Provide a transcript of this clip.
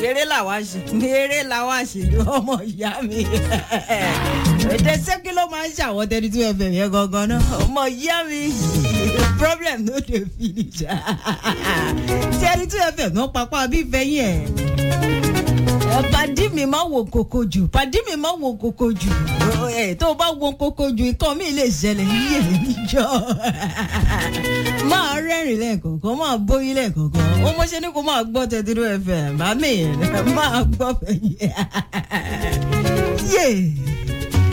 eré làwa ṣe eré làwa ṣe ọmọ ìyá mi ètè sẹ́kí ló máa ń ṣàwọ́ thirty two fm yẹn gangan náà ọmọ ìyá mi problem no dey finish thirty two fm náà papá bí fẹ́yìn ẹ̀ pàdí mi máa wo koko jù pàdí mi máa wo koko jù ẹ tó o bá wo koko jù ikọ́ mi lè ṣẹlẹ̀ ní èmi níjọ́ máa rẹ́rìn lẹ́ẹ̀kọ̀ọ̀kan máa bóyí lẹ́ẹ̀kọ̀ọ̀kan ó mọ̀ ṣe ni kó máa gbọ́ thirty two fm àmì máa gbọ́ fẹ̀yìn yé.